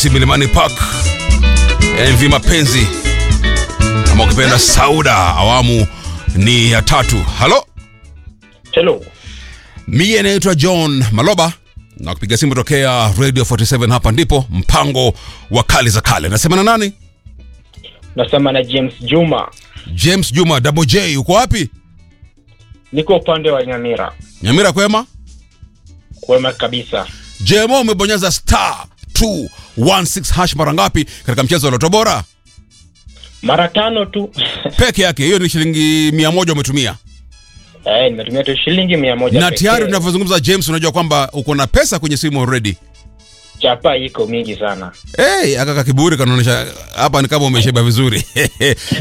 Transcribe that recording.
Milimani Park, MV Mapenzi ama ukipenda Sauda, awamu ni ya tatu. Halo, Hello. mie naitwa John Maloba na kupiga simu tokea Radio 47. Hapa ndipo mpango wa kali za kale. Nasema na nani? Nasema na James Juma. James Juma Double J, uko wapi? Niko upande wa Nyamira. Nyamira kwema? Kwema kabisa. JMO umebonyeza star 216 hash mara ngapi katika mchezo wa Loto Bora? Mara tano tu. Peke yake, hiyo ni shilingi mia moja umetumia. Eh, nimetumia tu shilingi mia moja Na pekee. tayari tunavyozungumza James, unajua kwamba uko na pesa kwenye simu already. Chapa iko mingi sana. Hey, akaka kiburi kanaonyesha hapa ni kama umesheba vizuri